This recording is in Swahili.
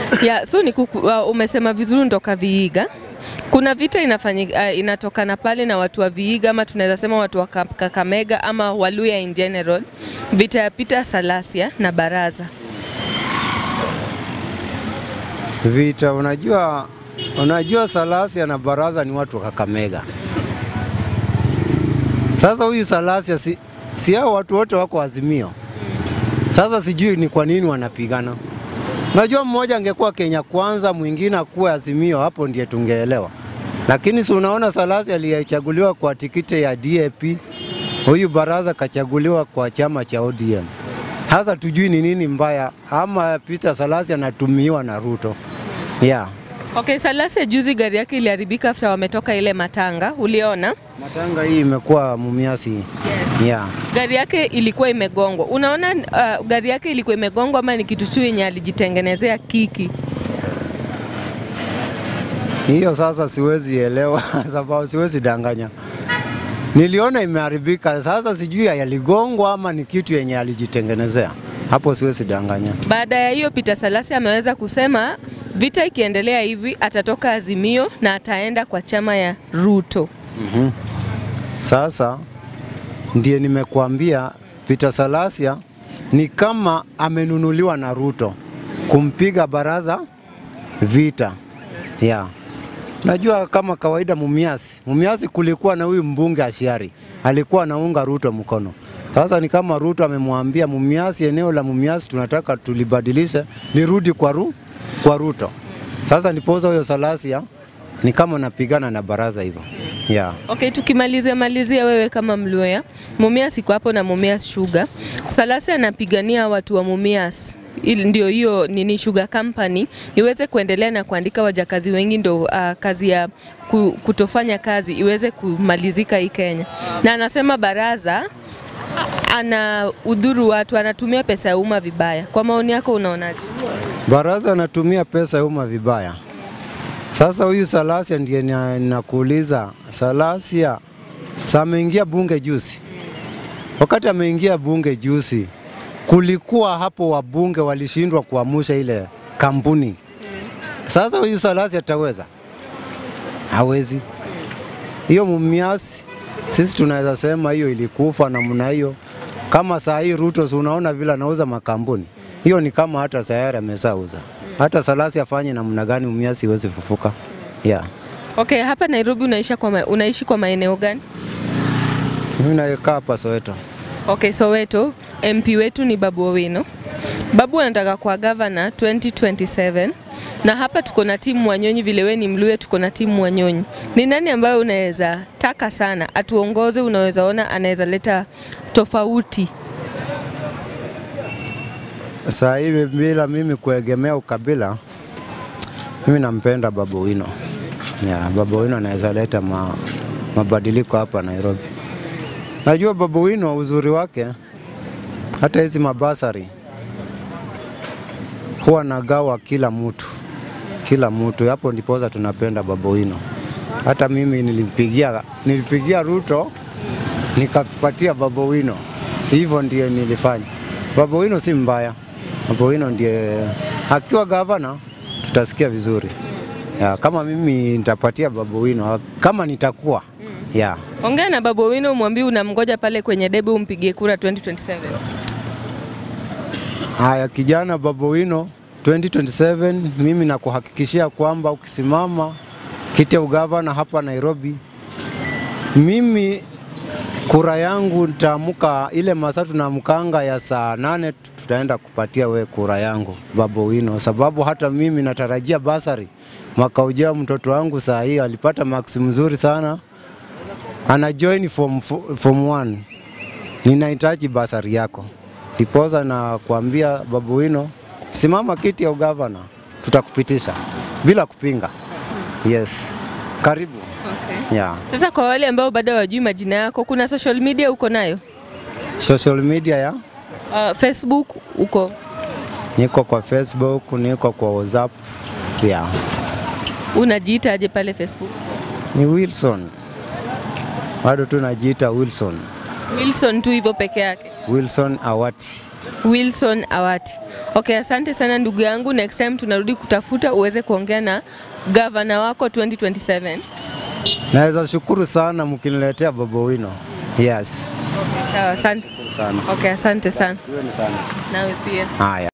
Yeah, so ni kuku, uh, umesema vizuri ndoka Vihiga. Kuna vita inafanyika uh, inatokana pale na watu wa Vihiga ama tunaweza sema watu wa Ka- Kakamega ama Waluya in general. Vita ya Peter Salasia na Baraza. Vita, unajua unajua Salasia na Baraza ni watu wa Kakamega. Sasa huyu Salasia si, si hao watu wote wako Azimio. Sasa sijui ni kwa nini wanapigana. Najua mmoja angekuwa Kenya kwanza, mwingine akuwe Azimio, hapo ndiye tungeelewa. Lakini si unaona Salasi aliyechaguliwa kwa tikiti ya DAP, huyu Baraza kachaguliwa kwa chama cha ODM. Hasa tujui ni nini mbaya, ama Peter Salasi anatumiwa na Ruto. Yeah. Okay, Salasia juzi gari yake iliharibika after wametoka ile matanga, uliona? Matanga hii imekuwa mumiasi. Yes. Yeah. Gari yake ilikuwa imegongwa. Unaona uh, gari yake ilikuwa imegongwa ama ni kitu tu yenye alijitengenezea kiki? Hiyo sasa siwezi elewa sababu siwezi danganya. Niliona imeharibika, sasa sijui yaligongwa ama ni kitu yenye alijitengenezea. Hapo siwezi danganya. Baada ya hiyo Peter Salasi ameweza kusema vita ikiendelea hivi atatoka Azimio na ataenda kwa chama ya Ruto. Sasa ndiye nimekuambia Peter Salasia ni kama amenunuliwa na Ruto kumpiga Baraza vita. Yeah. Najua kama kawaida Mumias, Mumias kulikuwa na huyu mbunge Ashiari alikuwa anaunga Ruto mkono. Sasa ni kama Ruto amemwambia Mumias, eneo la Mumias tunataka tulibadilishe lirudi kwa, ru, kwa Ruto. Sasa nipoza huyo Salasia ni kama napigana na baraza hivyo. Yeah. Okay, tukimalizia malizia, wewe kama Mluya, Mumias iko hapo na Mumias Sugar. Salasi anapigania watu wa Mumias ili ndio hiyo nini Sugar Company iweze kuendelea na kuandika wajakazi wengi, ndio uh, kazi ya ku, kutofanya kazi iweze kumalizika hii Kenya, na anasema baraza ana udhuru watu, anatumia pesa ya umma vibaya. Kwa maoni yako unaonaje? Baraza anatumia pesa ya umma vibaya. Sasa huyu Salasia ndiye na- nakuuliza, Salasia sa ameingia bunge juzi. Wakati ameingia bunge juzi, kulikuwa hapo wabunge walishindwa kuamusha ile kampuni. Sasa huyu Salasia ataweza? Hawezi. Hiyo Mumias sisi tunaweza sema hiyo ilikufa namna hiyo. Kama saa hii Ruto, si unaona vile anauza makampuni, hiyo ni kama hata sayari amesauza. Hata Salasi afanye namna gani, Mumias iwezi fufuka. Yeah. Okay, hapa Nairobi unaishi kwa, ma, unaishi kwa maeneo gani? Mimi nakaa hapa Soweto. Okay, Soweto, MP wetu ni Babu Owino. Babu anataka kuwa gavana 2027 na hapa tuko na timu Wanyonyi, vile we ni Mluya, tuko na timu Wanyonyi. Ni nani ambayo unaweza taka sana atuongoze, unaweza ona anaweza leta tofauti? Saa hivi bila mimi kuegemea ukabila, mimi nampenda Babu Owino. Yeah, Babu Owino anaweza leta ma, mabadiliko hapa Nairobi. Najua Babu Owino uzuri wake, hata hizi mabasari huwa nagawa kila mtu, kila mtu. Hapo ndiposa tunapenda Babu Owino. Hata mimi nilipigia, nilipigia Ruto nikapatia Babu Owino, hivyo ndiye nilifanya. Babu Owino si mbaya, Babu Owino ndiye akiwa gavana tutasikia vizuri. Ya, kama mimi nitapatia Babu Owino kama nitakuwa ya Ongea na Babu Owino, umwambie unamgoja pale kwenye debe, umpigie kura 2027. haya, kijana Babu Owino 2027, mimi nakuhakikishia kwamba ukisimama kiti ya ugavana hapa Nairobi, mimi kura yangu nitaamka ile masaa tunaamkanga ya saa nane, tutaenda kupatia we kura yangu Babu Owino, sababu hata mimi natarajia basari mwaka ujao. Mtoto wangu saa hii alipata max mzuri sana, ana join form, form one. Ninahitaji basari yako, ndiposa na kuambia Babu Owino, simama kiti ya ugavana, tutakupitisha bila kupinga. Yes, karibu. Okay. Yeah. Sasa kwa wale ambao bado hawajui majina yako, kuna social media uko nayo? Social media ya Uh, Facebook uko niko kwa Facebook, niko kwa WhatsApp. Yeah. unajiita aje pale Facebook? Ni Wilson. Bado tu najiita Wilson. Wilson tu hivyo peke yake. Wilson Awati. Wilson Awati. Okay, asante sana ndugu yangu. Next time tunarudi kutafuta uweze kuongea na gavana wako 2027. Naweza shukuru sana mkiniletea Baba Wino. Yes. Sawa, asante. Sana. Okay, asante sana. Asante sana. Nawe pia. Haya.